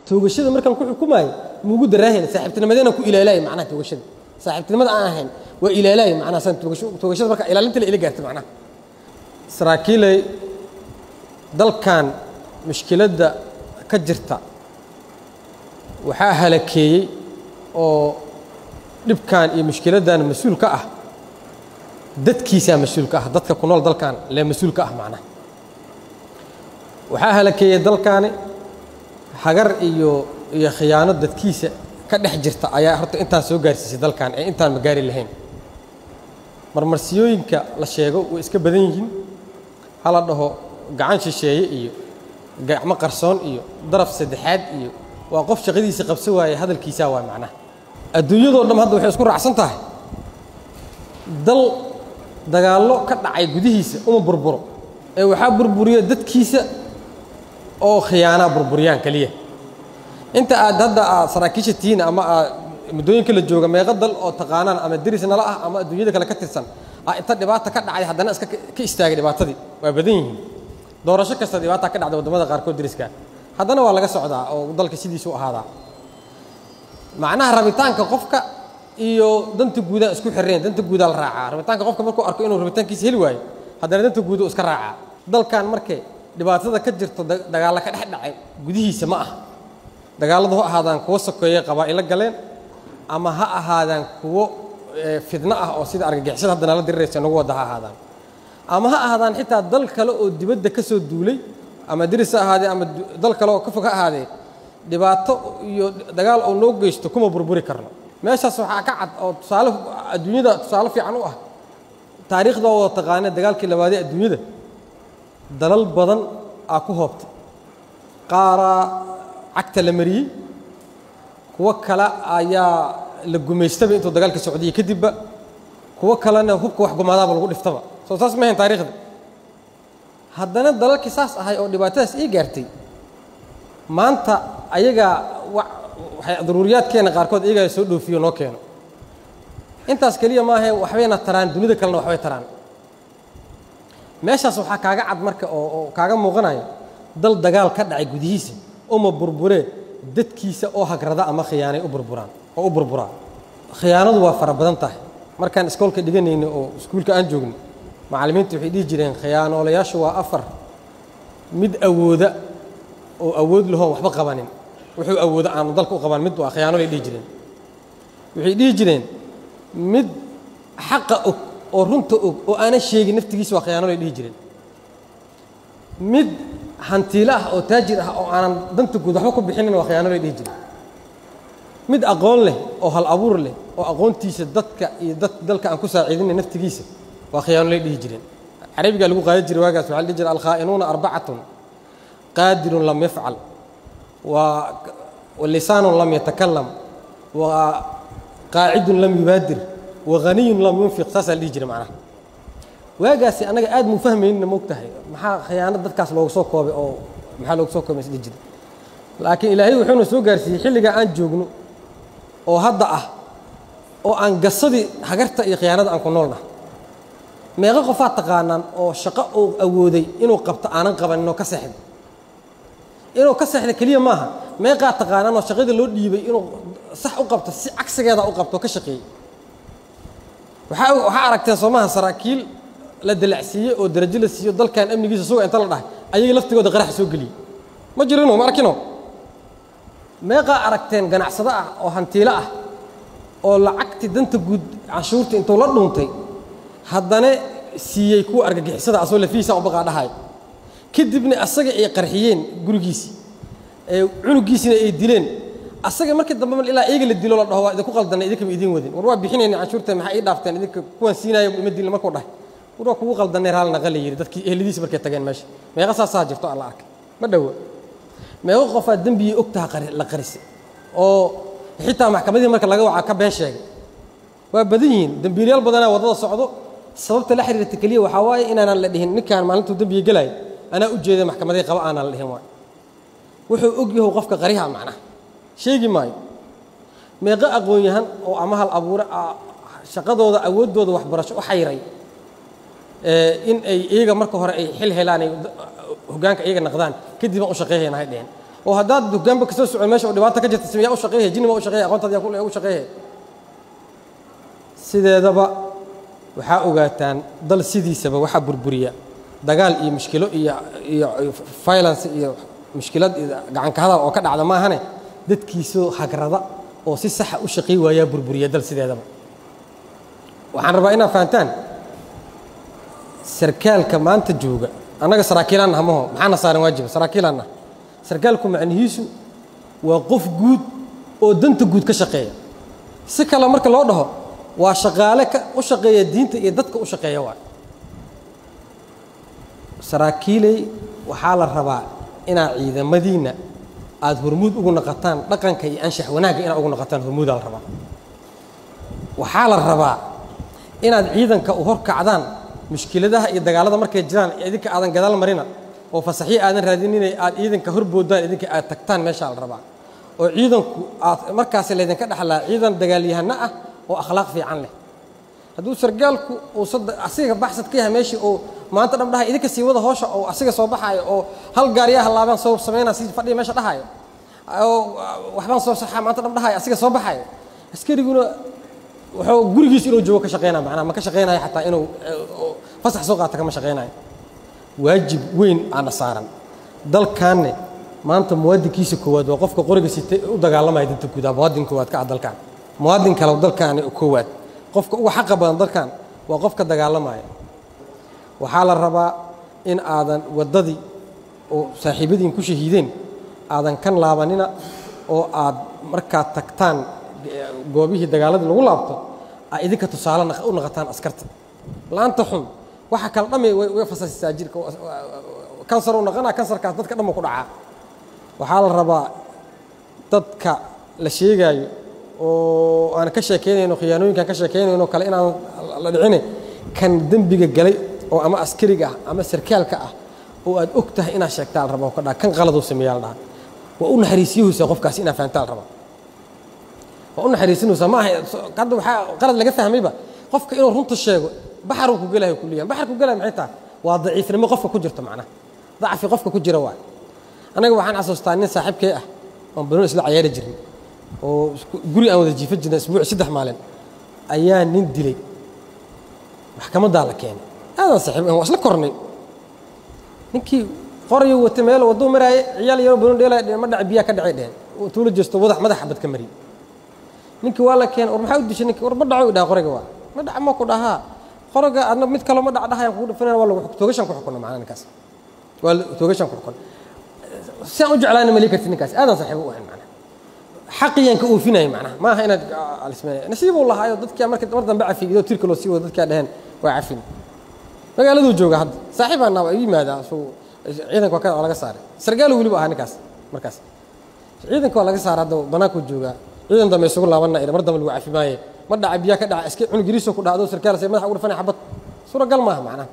toogashada markaan ku xukumaayo muugu daraahayn saaxiibtinimadeenaan ku ilaalaayo macnaha toogashada saaxiibtinimada aan ahayn waa ilaalaayo macnaha saan toogasho toogashada marka ilaalinta la ila gaartay macnaha saraakiilay dalkan mushkiladda ka jirta waxaa halakeeyey oo dhibkan iyo mushkiladdan mas-uul ka ah dadkiisaa mas-uul ka ah dadka ku nool dalkan lee mas-uul ka ah macnaha waxaa halakeeyey dalkaani hagar iyo iyo khiyaano dadkiisa ka dhex jirta ayaa horta intaan soo gaarsiisay dalkan ee intaan ma gaari lahayn marmarsiyooyinka la sheego way iska badan yihiin hala dhaho gacan shisheeye iyo gacmo qarsoon iyo daraf saddexaad iyo waa qof shaqadiisa qabso waaye hadalkiisaa waay macnaha adduunyadoo dham hadda waxay isku raacsan tahay dal dagaallo ka dhacay gudihiisa uma burburo ee waxaa burburiya dadkiisa oo khiyaanaa burburiyaan keliya inta aad hadda aad saraakiisha tihiin ama aad muddooyinka la jooga meeqa dal oo taqaanaan ama deris nala ah ama adduunyada kale ka tirsan ah inta dhibaata ka dhacday haddana iska ka istaagay dhibaatadii waa badan yihiin doorasho kasta dhibaata ka dhacda waddamada qaarkood deriska haddana waa laga socdaa oo dalka sidiisu ahaadaa macnaha rabitaanka qofka iyo danta guudaa isku xireen danta guudaa la raacaa rabitaanka qofka markuu arko inuu rabitaankiisa heli waayo haddana danta guuda iska raacaa dalkan markay dhibaatada ka jirto dagaalla ka dhex dhacay gudihiisa ma ah dagaalladu ha ahaadaan kuwo sokeeye qabaa'ilo galeen ama ha ahaadaan kuwo fidno ah oo sida argagixisada hadda nala diriraysa nagu wadda ha ahaadaan ama ha ahaadaan xitaa dal kale oo dibadda ka soo duulay ama deris ha ahaadee ama dal kale oo ka fog ha ahaadee dhibaato iyo dagaal oo noo geysto kuma burburi karno meeshaas waxaa ka cad oo tusaale adduunyada tusaale fiican u ah taariikhda oo taqaana dagaalkii labaadee adduunyada dalal badan aa ku hoobtay qaaraa cagta la mariyey kuwo kale ayaa la gumaystaba intuu dagaalka socdiyey kadibba kuwo kalena hubka wax gumaadaaba lagu dhiftaba soo saas ma ahayn taarikhda haddana dalalkii saas ahay oo dhibaatadaas ii gaartay maanta ayagaa waxay daruuriyaadkeena qaarkood iyagaa soo dhoofiyo noo keeno intaas keliya maahae waxbayna taraan dunida kalena waxbay taraan meeshaas waxaa kaaga cad marka oo oo kaaga muuqanaya dal dagaal ka dhacay gudihiisa uma burburee dadkiisa oo hagrada ama khiyaanay u burburaan oo u burburaa khiyaanadu waa fara badan tahay markaan iskoolka dhiganayno oo iskuulka aan joogno macallimiintu waxay dhihi jireen khiyaanoolayaashu waa afar mid awooda oo awood lahoon waxba qabanin wuxuu awoodo aanu dalka u qaban mid waa khiyaanolay dhihi jireen waxay dhihi jireen mid xaqa og oo runta og oo aanan sheegin naftigiisa waa khiyaanolay dhihi jireen mid hantiilo ah oo taajir ah oo aanan danta guud waxba ku bixinin waa khiyaanolay dhihi jireen mid aqoon leh oo hal abuur leh oo aqoontiisa dadka iyo dad dalka aan ku saaciidinay naftigiisa waa khiyaanolay dhihi jireen carabigaa lagu qaadi jiray waagaas waxaa la dhihi jiray alkhaa'inuuna arbacatun qaadirun lam yafcal walisaanun lam yatakalam wa qaacidun lam yubaadir wa haniyun lam yunfiq saasaa la dhihi jiray macnaha waagaasi annaga aad muu fahmaynina moog tahay maxaa khiyaano dadkaas loogu soo koobay oo maxaa loogu soo koobay isdhihi jiray laakiin ilaahay wuxuuna soo gaarsiiyey xilligaa aan joogno oo hadda ah oo aan gasadii hagarta iyo khiyaanada aan ku noolnah meeqo qofaad taqaanaan oo shaqo uu awooday inuu qabto aanan qabanin oo ka seexday inuu ka seexda keliya maaha meeqaa taqaanaan oo shaqada loo dhiibay inuu sax u qabto si cagsigeeda u qabto oo ka shaqeeyey waxaa waxaa aragteen soomaha saraakiil la dalacsiiyey oo darajo la siiyo dalkan amnigiisa suga inta la dhahay ayagii laftigooda qaraxa soo geliyey ma jirino ma arkino meeqaa aragteen ganacsado ah oo hantiilo ah oo lacagtii danta guud canshuurta intuu la dhuuntay haddana siiyey kuwa argagixisada asoo lafihiisa u baqaa dhahay kadibna asaga ay qarxiyeen gurigiisii ee cunugiisina ay dileen asaga markii dambe ilaa iyaga la dilo la dhaho waa idinku qaldanay idinkama idiin wadin war waa bixinayna canshuurta maxaa ii dhaafteen idinka kuwan siinaayo ima dilin markuu dhahay war waa kugu qaldanay raal naqala yidhi dadkii ehladiisa markay tageen meesha meeqa saasaa jirto alla arkay ma dhowa meeqo qofaa dembigii ogtaha la qarisay oo xitaa maxkamadihii marka laga wacaa ka been sheegay waa badan yihiin dembiilayaal badanaa waddada socdo sababta la xiriirta keliya waxaa waaye inaanaan la dhihin ninkaan maalintuu dembiga gelaayo anaa u jeeda maxkamaday qaba aanaan la dhihin waay wuxuu og yahow qofka qariha macnaha sheegi maayo meeqo aqoon-yahan oo ama hal abuure shaqadooda awooddooda waxbarasho u xayray in ay iyaga marka hore ay xil helaan ay hoggaanka iyaga naqdaan kadib aan u shaqeeyayna hay dheheen oo haddaad dugaanba kasoo socon meesha oo dhibaato ka jirta simiyaa u shaqeeyahay jinni ma u shaqeeyahay aqoontaad yaa u shaqeeyahay sideedaba waxaa ogaataan dal sidiisaba waxaa burburiya dagaal iyo mushkilo iyo iyo violence iyo mushkilad iyo gacanka hadal oo ka dhacda maahane dadkiisoo hagrada oo si saxa u shaqey waayaa burburiya dal sideedaba waxaan rabaa inaad fahantaan sarkaalka maanta jooga annaga saraakiilaan nah maho maxaana saaran waajiba saraakiilaan nah sarkaalku macnihiisu waa qof guud oo danta guud ka shaqeeya si kale marka loo dhaho waa shaqaale ka u shaqeeya diinta iyo dadka u shaqeeya waay saraakiiley waxaa la rabaa inaad ciidamadiinna aada hormuud ugu naqataan dhaqanka iyo anshax wanaagga inaad ugu naqataan hormuudaa la rabaa waxaa la rabaa inaad ciidanka u horkacdaan mushkiladaha iyo dagaalada markay jiraan idinka aadan gadaal marina oo fasaxyo aadan raadinina aad ciidanka horboodaan idinka aad tagtaan meeshaa la rabaa oo ciidanku aad markaasi laydinka dhexlaa ciidan dagaalyahano ah oo akhlaaq fiican leh hadduu sargaalku uu asiga baxsad ka yahay meeshii oo maanta dham dhahay idinka sii wada hoosha oo asiga soo baxaayo oo hal gaariyaa halaabaan soo samaynaa si fadhiya meesha dhahaayo oo waxbaan soo saxaa maanta dham dhahayo asiga soo baxaayo askariguna wuxuu gurigiis inuu joogo ka shaqeynaya macnaha ma ka shaqeynayo xataa inuu fasax soo qaata kama shaqeynayo waajib weyn aana saaran dalkaanne maanta muwaadinkiisa koowaad waa qofka qoriga sitay u dagaalamaya danta guudaa muwaadin koowaad ka ah dalkan muwaadin kale dalkaani koowaad qofka uga xaqa badan dalkan waa qofka dagaalamaya waxaa la rabaa in aadan waddadii oo saaxiibadiin ku shahiideen aadan kan laabanina oo aad markaad tagtaan goobihii dagaaladii lagu laabto aa idinka tusaale u naqataan askarta laanta xun waxa kale dhammi way fasasisaa jirka kansar u naqanaa kansarkaas dadka dhamma ku dhacaa waxaa la rabaa dadka la sheegaayo oo aan ka sheekeynayno khiyaanooyinkaan ka sheekeynayno kale inaan la dhicine kan dembiga galay oo ama askariga ah ama sarkaalka ah oo aad og tahay inaad sheegtaa la rabaa ka dhaha kan qaladuu sameeyaa la dhaha waa u naxariisiyahaysaa qofkaasi inaad fahantaa la rabaa waa u naxariisinaysaa ma aha hadda waxaa qalad laga fahmayba qofka inuu runta sheego baxaruu ku gelayo kuliyan baxar ku gelaya maxay tahay waa daciifnimo qofka ku jirto macnaha dacfi qofka ku jira waay anaga waxaan xasuustaa nin saaxiibkay ah oon banoon isla cayaari jirin oo guri aan wada jiifan jirnay isbuuc saddex maalin ayaa nin dilay maxkamaddaa la keenay aadaan saaxiib waa isla kornay ninkii qorayo wata meel wadduu maraaye ciyaal yaroo banoon dheelaya dheen ma dhaca biyaa ka dhacay dheheen tuula jeesto wadax madax xabad ka mariyey ninkii waa la keenay war maxaa u dishay ninki war ma dhaco dhaha qoriga waa ma dhaca ma ku dhahaa qoriga adna mid kaloo ma dhac dhahayaan kugu dhufanayna waa lagu toogashan ku xukunna macnaha ninkaas waa toogashan ku xukun si aan u jeclaana mali karti ninkaas aadaan saaxiib u ahayn macnaha xaqiyaan ka oofinaya macnaha ma aha inaad alismeynaya nasiibuu lahaayo dadkia marka mar dambe cafigido tirka loo sii wado dadkaa dheheen waa cafin magaaladuu jooga hadda saaxiibaan naa yimaadaa suu ciidanka waa laga saaray sargaalu weliba ahaa ninkaas markaas ciidanka waa laga saaray hadda banaanku joogaa ciidan dambe isugu laabanna mar dambe lagu cafi maaye ma dhaca biyaa ka dhaca iska cunug yariisoo ku dhacdo sarkaal say madaxa ugu dhufanaya xabad suuragal maaha macnaha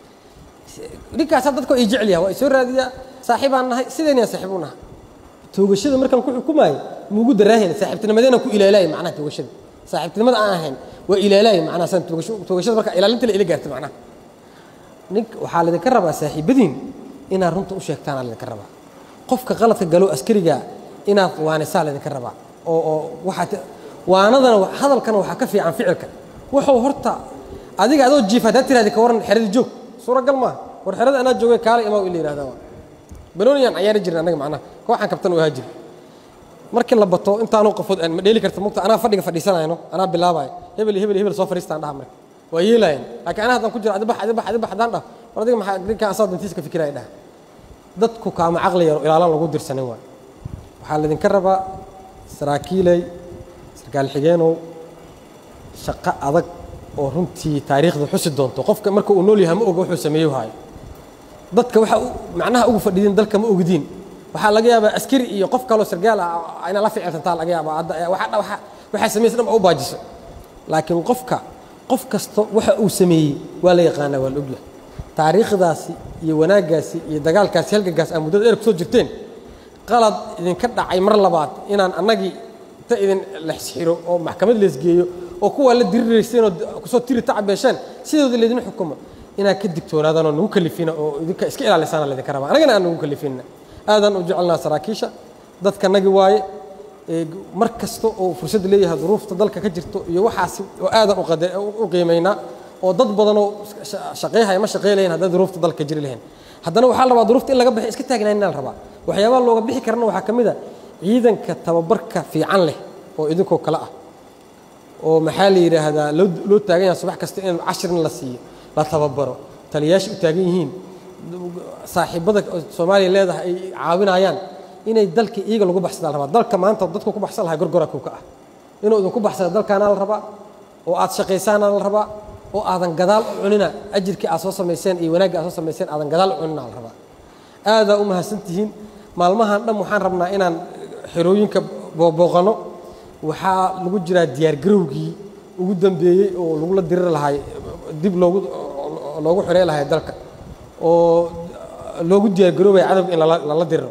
ninkaas dadka ay jecel yaha waa isoo raadiyaa saaxiibaan nahay sideynayaan saaxiib u nahay toogashada markaan ku xukumaayo muugu daraahayna saaxiibtinimadeena ku ilaalaaya macnaha toogashada saaxiibtinimada aan ahayn waa ilaalaaya macnaha saan toogasho toogashada marka ilaalinta la ila gaarta macnaha nink waxaa laydinka rabaa saaxiibadiin inaad runta u sheegtaan aa laydinka rabaa qofka qaladka galo askariga inaad waanisaa laydinka rabaa oo oo waxaad waanadana hadalkana waxaa ka fiican ficilka wuxuu horta adiga adoo jiif haddaad tirahdi ka waran xeradii joog suuragal maaha war xerada anaa joogay kaalay imaa ila yihahdaa waa banooniyaan cayaari jirin annaga macnaha kooxaan kabtan u ahaa jiri markii la bato intaanu qafood ma dheeli karta mugta anaa fadhiga fadhiisanayno anaa bilaabayo hebel hebel hebel soo fadhiistaan dhaha marka waa yeelaayeen laakiin anaa haddaan ku jiro adibax adibax adibax haddaan dhah war adiga maxaa ninkaan asaa dantiisa ka fikiraya dhaha dadku kaama caqli yaro ilaalaan lagu dirsanin waay waxaa laydinka rabaa saraakiiley sarkaal xigeenow shaqo adag oo runtii taariikhda xusi doonto qofka marka uu nool yahay ma oga wuxuu sameeyo haayo dadka waxa macnaha ugu fadhidiin dalka ma ogdiin waxaa laga yaabaa askari iyo qof kaloo sargaal ah inaa la ficilsantaa laga yaabaa hadda waxa waxaa samaysa dhan u baajiso laakiin qofka qof kasta waxa uu sameeyey waa la yaqaanaa waa la ogyahay taariikhdaasi iyo wanaaggaasi iyo dagaalkaasi halgagaas aa muddada dheer kusoo jirteen qalad idinka dhacay mar labaad inaan annagii ta idin lexsxiro oo maxkamad leesgeeyo oo kuwaa la dirirayseen oo kusoo tiri tacabeesheen sidooda laydin xukumo inaad ka digtoonaadaan oo nagu kalifina oo idinka iska ilaalisaana laydinka rabaa annagana aan nagu kalifina aadaan u jecelnaa saraakiisha dadkanagi waaye mar kasta oo fursad leeyahay duruufta dalka ka jirto iyo waxaasi oo aadan u qiimaynaa oo dad badanoo shaqeyhaya ma shaqeylayan hadday duruufta dalka jiri lahayn haddana waxaa la rabaa duruufta in laga baxay iska taagnaanina la rabaa waxyaabaha looga bixi karana waxaa ka mid a ciidanka tababarka fiican leh oo idinkoo kale ah oo maxaa la yidhaahdaa loo loo taagan yahay subax kasta in cashirna la siiyo la tababaro taliyayaasha u taagan yihiin saaxiibada soomaaliya leedahay ay caawinayaan inay dalka iyaga lagu baxsadaa la rabaa dalka maanta dadku ku baxsan lahay gorgora kuka ah inuu idinku baxsada dalkaana la rabaa oo aad shaqaysaana la rabaa oo aadan gadaal u cunina ajirkii aad soo samayseen iyo wanaaggii aad soo samayseen aadan gadaal u cunina la rabaa aadaa u mahadsan tihiin maalmahan dhan waxaan rabnaa inaan xerooyinka booqano waxaa lagu jiraa diyaargarowgii ugu dambeeyey oo lagula diriri lahay dib loogu loogu xirey lahay dalka oo loogu diyaargaroobaya cadowga in lala diriro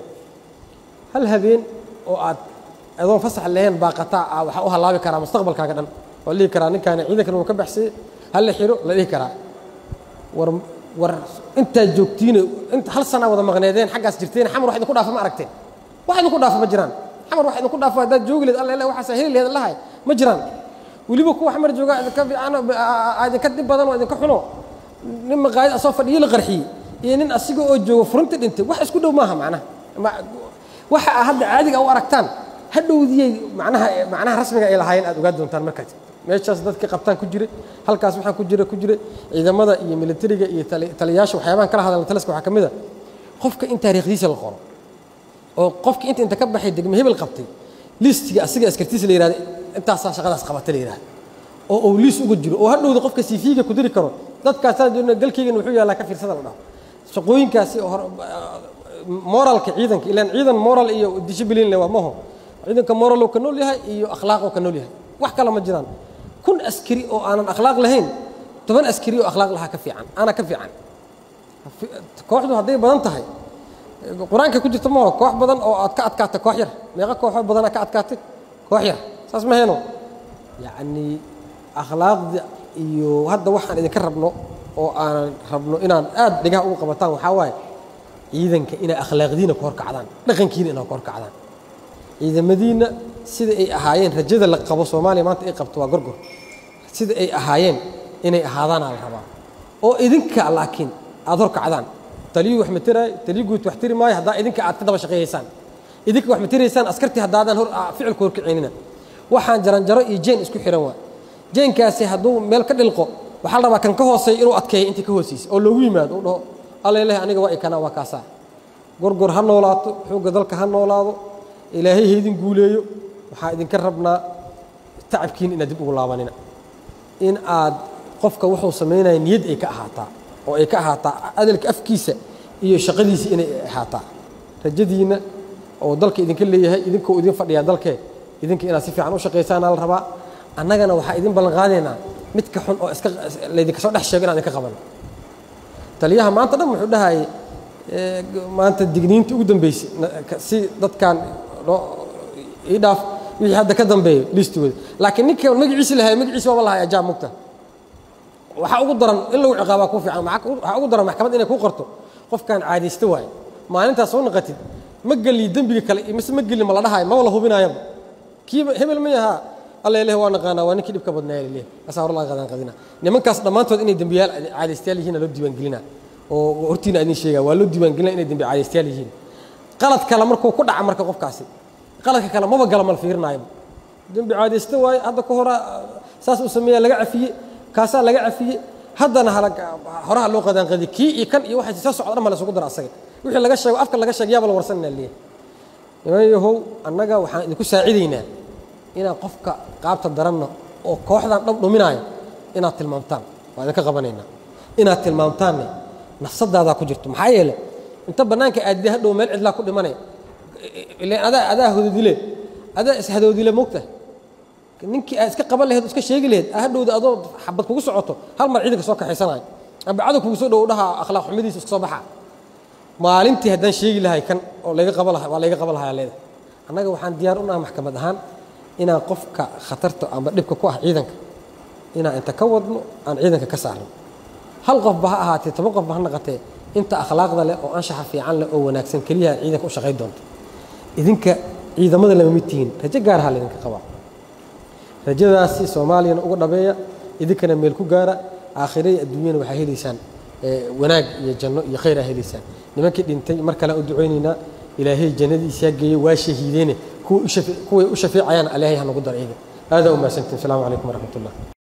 hal habeen oo aad adoon fasax lahayn baaqataa ah waxaa u halaabi karaa mustaqbalkaaga dhan waa la dhihi karaa ninkaani ciidankan uu ka baxsayey hal la xiro la dhihi karaa war war intaad joogtiine inta hal sanaa wada maqneedeen xaggaas jirteen xamar wax idinku dhaafa ma aragteen wax idinku dhaafa ma jiraan xamar wax idinku dhaafa haddaad joogi lehed alla waxaasa heli lehed lahay ma jiraan weliba kuwa xamar jooga idinka fiican idinka dib badan oo idinka xuno nin maqaayad asoo fadhiyo la qarxiyey iyo nin asiga oo joogo furunta dhintay wax isku dhow maaha macnaha waxa aa hadda caadiga u aragtaan hadhowdiyey macnaha macnaha rasmiga ay lahaayeen aad ogaa doontaan markaas meeshaas dadkii qabtaan ku jira halkaas waxaa ku jira ku jira ciidamada iyo militariga iyo taliyayaasha waxyaabahan kala hadalna taliska waxaa ka mid a qofka in taariikhdiisa la qoro oo qofkii inta inta ka baxay degme hebel qabtay listiga asiga askartiisa la yihahda intaasaa shaqadaas qabata la yihahda oo uu liis uga jiro oo hadhowda qofka siifiiga ku diri karo dadkaasaan joogna galkeygan wuxuu yaallaa ka fiirsada la dhaho shaqooyinkaasi oo moralka ciidanka ilaan ciidan moral iyo discipline le waa maho ciidanka moral oo ka nool yahay iyo akhlaaq oo ka nool yahay wax kale ma jiraan kun askari oo aanan akhlaaq lahayn toban askari oo akhlaaq lahaa ka fiican ana ka fiican kooxdu hadday badan tahay qur-aanka ku jirta maho koox badan oo aad ka adkaatay koox yar meeqa kooxoo badanaa ka adkaatay koox yar saas ma heeno yacni akhlaaqda iyo hadda waxaan idinka rabno oo aanan rabno inaan aad dhigaha ugu qabataan waxaa waaye ciidanka inay akhlaaqdiina ku horkacdaan dhaqankiina inay ku horkacdaan ciidamadiina sida ay ahaayeen rajada la qabo soomaaliya maanta ay qabto waa gorgor sida ay ahaayeen inay ahaadaana la rabaa oo idinka laakiin aad horkacdaan taliyuu wax materaay taliyu guud wax tiri maayo haddaa idinka aad ka daba shaqeeyaysaan idinka wax materaysaan askartii haddaadan hor ficilku horkacinina waxaan jaranjaro iyo jeen isku xiran waa jeenkaasi hadduu meel ka dhilqo waxaa la rabaa kan ka hooseeya inuu adkeeyo intii ka hooseysa oo loogu yimaado uu dhaho alleleh aniga waa ikana waa kaasaa gorgor ha noolaato xoogga dalka ha noolaado ilaahay haydin guuleeyo waxaa idinka rabnaa tacabkiina inaad dib ugu laabanina in aad qofka wuxuu samaynaya niyad ay ka ahaataa oo ay ka ahaataa adalka afkiisa iyo shaqadiisa inay ahaataa rajadiinna oo dalka idinka leeyahay idinkoo idin fadhiyaa dalkee idinka inaad si fiican u shaqaysaana la rabaa annagana waxaa idin ballan qaadaynaa midka xun oo iska laydinka soo dhex sheego inaan idinka qabano taliyaha maanta dhan wuxuu dhahayay maanta digniinta ugu dambeysay si dadkan ii dhaaf wixii hadda ka dambeeyo liistigooda laakiin ninka magaciisi lahay magaciisi waaba lahay ajaab mugta waxaa ugu daran in lagu ciqaabaa ku fiican waxaa ugu daran maxkamad inay ku qorto qofkan caadaysta waaye maalintaas soo naqatid ma geliy dembiga kale mise ma gelin ma la dhahayo maba la hubinaayaba kiiba hebel ma yahaa alla ileh waa naqaanaa waa ninkii dhibka badnaaya lileh asaa hor laga qadan qadina nimankaas dhammaantood inay dembiyaal caadaystayaal yihiin loo diiwaangelina oo hortiina idin sheega waa loo diiwaangelina inay dembi caadaystayaal yihiin qalad kale markuu ku dhaca marka qofkaasi qaladka kale maba gala mal fiirinaayaba dembi caadaysta waaye hadda ka hora saas uu sameeya laga cafiye kaasaa laga cafiye haddana horaha loo qadaanqadiye kii iyo kan iyo waxay soo socda dhan ma laysugu dara asaga wixii laga sheego afka laga sheeg yaaba la warsanina leeyahay niman yahow annaga waxaan idinku saacidaynaa inaad qofka qaabta daranna oo kooxdan dhab dhuminaayo inaad tilmaamtaan waa idinka qabanaynaa inaad tilmaamtaanne nafsadaadaa ku jirto maxaa yeele inta bannaanka aadide hadhow meel cidlaa ku dhimanaya ilan adaa adaa hodoodile adaa ishadoodile mogta ninkii aad iska qaban laheed o iska sheegi laheed hadhowda adoo xabad kugu socoto hal mar ciidanka soo kaxaysanayo amba cadow kugu soo dhow dhaha akhlaaq xumadiisa iska soo baxa maalintii haddaan sheegi lahay kan oo layga qaba laha waa layga qaba lahaa leeda annaga waxaan diyaar u nahay maxkamad ahaan inaan qofka khatarta amba dhibka ku ah ciidanka inaan inta ka wadno aan ciidanka ka saarno hal qofba ha ahaatee toban qofba ha naqatee inta akhlaaqda leh oo anshaxa fiican leh oo wanaagsan keliyaha ciidanka u shaqayn doonta idinka ciidamada lama mid tihiin rajo gaaraha laydinka qabaa rajadaasi soomaaliyana uga dhabeeya idinkana meel ku gaara aakhire iyo adduunyana waxaa helaysaan wanaag iyo janno iyo khayr aa helaysaan nimankii dhintay mar kale u ducaynaynaa ilaahay jannadiisa geeye waa shahiideene kuway u shafeecayaan ilaahay ha nagu dar iyaga aadaa u mahadsantiin asalaamu calaykum waraxmat ullah